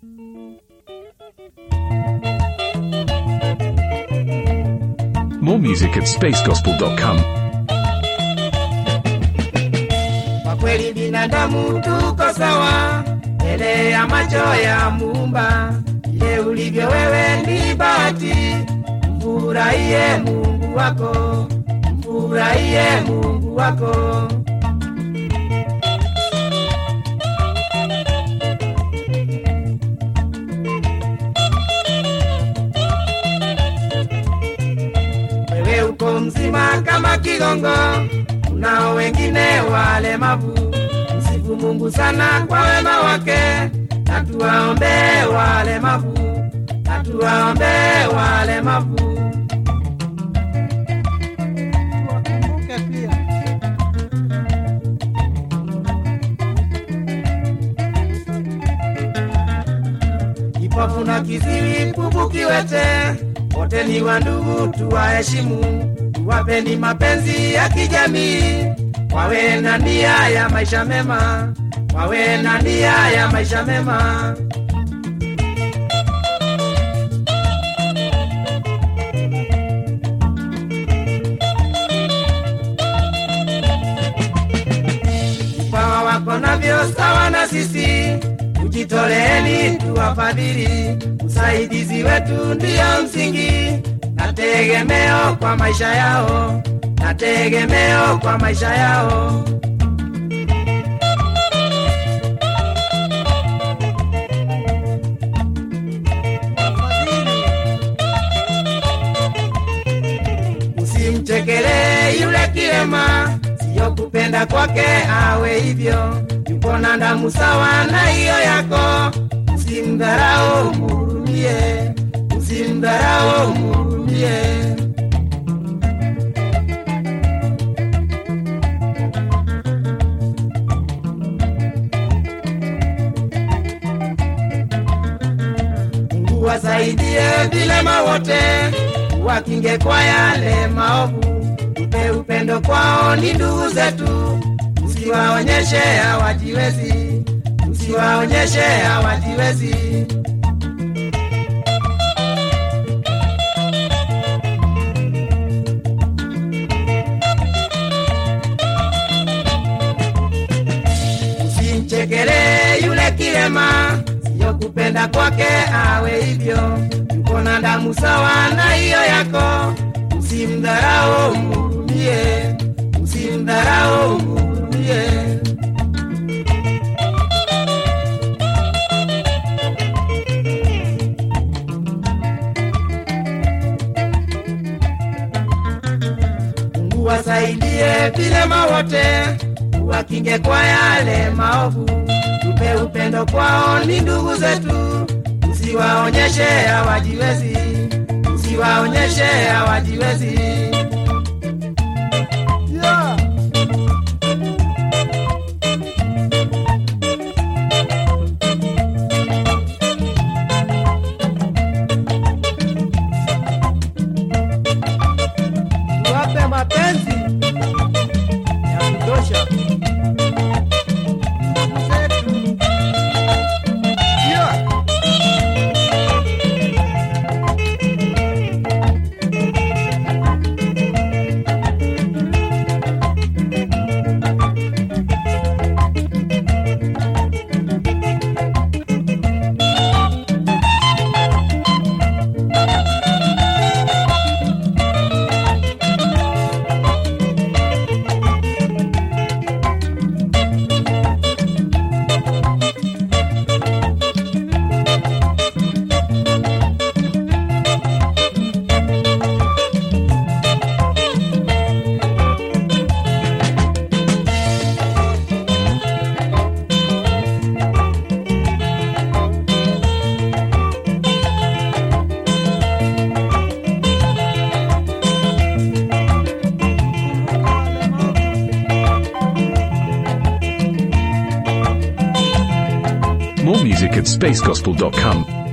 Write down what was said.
More music at spacegospel.com. Kwa kweli binadamu tuko sawa mbele ya macho ya Muumba. Ile ulivyo wewe ni bahati, mfurahie Mungu wako, mfurahie Mungu wako. Wewe uko mzima kama kigongo, unao wengine walemavu. Msifu Mungu sana kwa wema wake, na tuwaombee walemavu, na tuwaombee walemavu. Wakumbuke pia Kipofu na kiziwi, bubu, kiwete, wote ni wandugu, tuwaheshimu, tuwapeni mapenzi ya kijamii, wawe na nia ya maisha mema, wawe na nia ya maisha mema. vipawa wako navyo sawa na sisi, tujitoleeni tuwafadhili. Usaidizi wetu ndiyo msingi na tegemeo kwa maisha yao, na tegemeo kwa maisha yao. wafadhili Usimchekelee yule kilema, siyo kupenda kwake awe hivyo. Yuko na damu sawa na hiyo yako, usimdharau, mhurumie, usimdharau, mhurumie. Mungu wasaidie vilema wote, wakinge kwa yale maovu. Upe upendo kwao, ni ndugu zetu, usiwaonyeshe hawajiwezi, usiwaonyeshe hawajiwezi. Usimchekelee yule kilema, siyo kupenda kwake awe hivyo. Yuko na damu sawa na hiyo yako, usimdharau, mhurumie, usimdharau, mhurumie. Mungu wasaidie vilema wote, wakinge kwa yale maovu. Tupe upendo kwao, ni ndugu zetu, usiwaonyeshe hawajiwezi, usiwaonyeshe hawajiwezi. yeah. Tuwape mapenzi ya kutosha ndugu zetu. Yeah. More music at spacegospel.com.